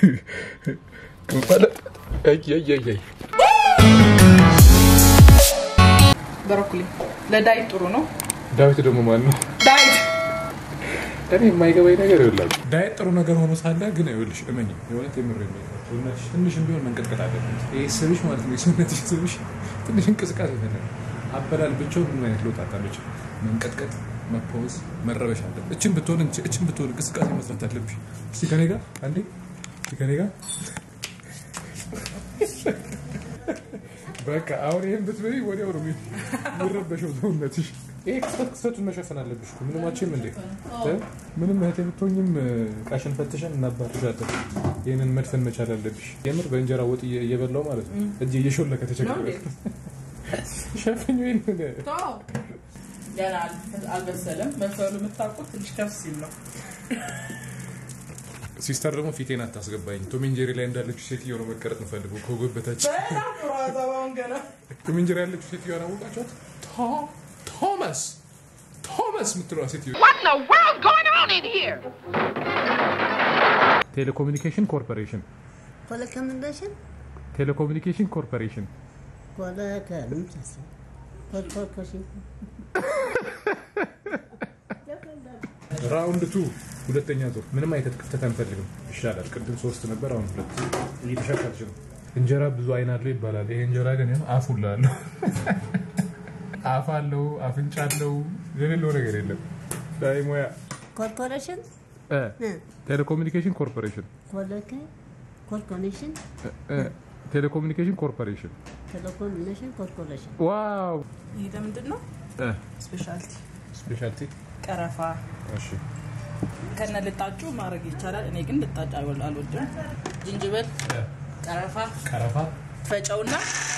ብሮኮሊ ለዳይት ጥሩ ነው። ዳዊት ደግሞ ማን ነው? ዳይት እኔ የማይገባኝ ነገር ይኸውላችሁ፣ ዳይት ጥሩ ነገር ሆኖ ሳለ ግን ይኸውልሽ፣ እመኝ የእውነት የምር ሰውነትሽ ትንሽም ቢሆን መንቀጥቀጥ አለበት። ይሄ ስብሽ ማለት ነው የሰውነትሽ ስብሽ ትንሽ እንቅስቃሴ ይፈልጋል። አበላል ብቻውን ምን አይነት ለውጥ አታለች? መንቀጥቀጥ፣ መፖዝ፣ መረበሽ አለ። እችን ብትሆን እችን ብትሆን እንቅስቃሴ መስራት አለብሽ። እስቲ ከኔ ጋር አንዴ፣ እስቲ ከኔ ጋር በቃ አሁን ይህን ብትበይ ወዲያው ነው የሚረበሸው ሰውነትሽ። ይሄ ክስተት ክስተቱን መሸፈን አለብሽ እኮ ምንም አችም እንዴ እ? ምንም እህቴ ብትሆኝም ቃሽን ፈትሸን እናባርሻለን። ይህንን መድፈን መቻል አለብሽ። የምር በእንጀራ ወጥ እየ- እየበላው ማለት ነው እጅ እየሾለከ ተቸግረ ሸፍኝ ወይን ገና አልበሰለም። መብሰሉ የምታውቁት ትንሽ ከፍ ሲል ነው። ሲስተር ደግሞ ፊቴን አታስገባኝ። ቶም ኤንድ ጄሪ ላይ እንዳለችው ሴትዮ ነው መቀረጥ እንፈልገው ከጎበታች በጣም ጥሩ አዛባውን ገና ቶም ኤንድ ጄሪ ያለችው ሴትዮ አላወቃቸዋት? ቶ- ቶማስ ቶማስ የምትለዋ ሴትዮ What in the world's going on in here? ቴሌኮሙኒኬሽን ኮርፖሬሽን ኮለከምንደሽን ቴሌኮሙኒኬሽን ኮርፖሬሽን ኮለከምንደሽ ኮልኮልኮሽን ራውንድ ቱ ሁለተኛ ዙር ምንም አይነት ክፍተት አንፈልግም። ይሻላል። ቅድም ሶስት ነበር፣ አሁን ሁለት እየተሻሻልሽ ነው። እንጀራ ብዙ አይን አለው ይባላል። ይሄ እንጀራ ግን ይኸው አፍ ሁላ አለው። አፍ አለው፣ አፍንጫ አለው፣ የሌለው ነገር የለም። ዳይ ሙያ ኮርፖሬሽን እ ቴሌኮሙኒኬሽን ኮርፖሬሽን ኮለከ ኮልኮኔሽን እ ቴሌኮሙኒኬሽን ኮርፖሬሽን ቴሌኮሙኒኬሽን ኮርፖሬሽን ዋው ይህ ምንድን ነው? እ ስፔሻልቲ ስፔሻልቲ ቀረፋ እሺ ከነ ልጣጩ ማድረግ ይቻላል። እኔ ግን ልጣጭ አልወል- አልወድም። ዝንጅብል፣ ቀረፋ ቀረፋ፣ ፈጨውና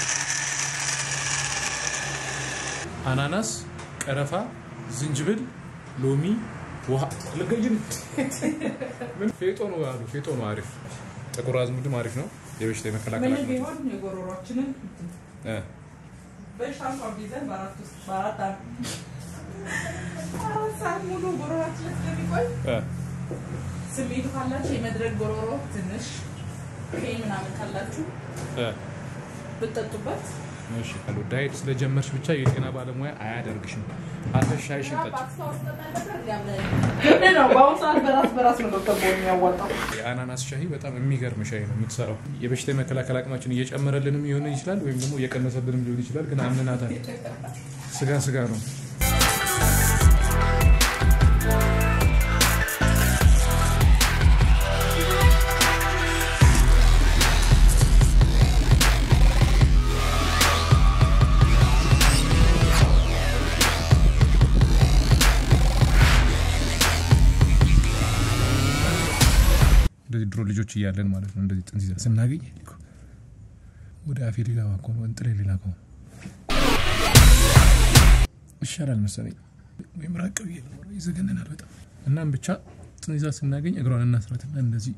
አናናስ፣ ቀረፋ፣ ዝንጅብል፣ ሎሚ፣ ውሃ ልገይን ምን ፌጦ ነው አሉ። ፌጦ ነው አሪፍ። ጥቁር አዝሙድም አሪፍ ነው። የበሽታ የመከላከል ምን አቅም ቢሆን የጎሮሯችንን እ በሽታ እንኳን ቢይዘን በአራት ውስጥ በአራት ዓመት አራት ሰዓት ሙሉ ጎሮሯችን ስለሚቆይ እ ስሜቱ ካላችሁ የመድረግ ጎሮሮ ትንሽ ፔን ምናምን ካላችሁ እ ብትጠጡበት እሺ አሉ። ዳይት ስለጀመርሽ ብቻ የጤና ባለሙያ አያደርግሽም። አልፈሽ ሻይሽን ጠጪ። ግድ ነው። በአሁኑ ሰዓት በራስ በራስ ነው ዶክተር ቦን የሚያዋጣው። የአናናስ ሻሂ በጣም የሚገርም ሻሂ ነው የምትሰራው። የበሽታ የመከላከል አቅማችን እየጨመረልንም ሊሆን ይችላል፣ ወይም ደግሞ እየቀነሰልንም ሊሆን ይችላል። ግን አምንናታል። ስጋ ስጋ ነው። እንደዚህ ድሮ ልጆች እያለን ማለት ነው እንደዚህ ጥንዚዛ ስናገኝ እኮ ወደ አፌ ሊገባ እኮ ነው እንጥሌ ሊላከ ይሻላል መሰለኝ ወይም ራቅ ብዬ ኖረው ይዘገነናል በጣም እናም ብቻ ጥንዚዛ ስናገኝ እግሯን እናስራትና እንደዚህ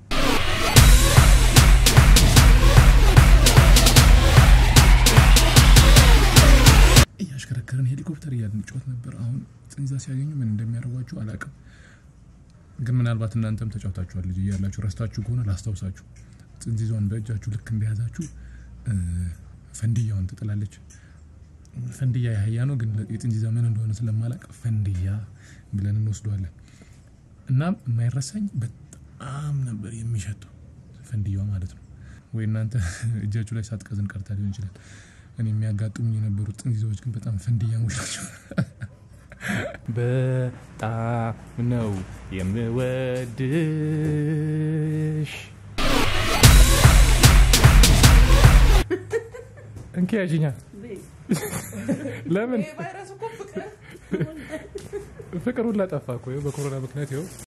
እያሽከረከርን ሄሊኮፕተር እያልን ጮት ነበር። አሁን ጥንዚዛ ሲያገኙ ምን እንደሚያደርጓችሁ አላውቅም። ግን ምናልባት እናንተም ተጫውታችኋል ልጅ እያላችሁ ረስታችሁ ከሆነ ላስታውሳችሁ። ጥንዚዟን በእጃችሁ ልክ እንደያዛችሁ እ፣ ፈንድያውን ትጥላለች። ፈንድያ ያህያ ነው፣ ግን የጥንዚዛ ምን እንደሆነ ስለማላቅ ፈንድያ ብለን እንወስደዋለን። እናም የማይረሳኝ በጣም ነበር የሚሸተው ፈንድያዋ ማለት ነው። ወይ እናንተ እጃችሁ ላይ ሳትቀዝን ቀርታ ሊሆን ይችላል። እኔ የሚያጋጥሙኝ የነበሩት ጥንዚዛዎች ግን በጣም ፈንድያሞች ናቸው። በጣም ነው የምወድሽ። እንኪ ያዥኛ። ለምን ቫይረስ እኮ ፍቅር ፍቅር ሁላ ጠፋ እኮ ይኸው በኮሮና ምክንያት ይኸው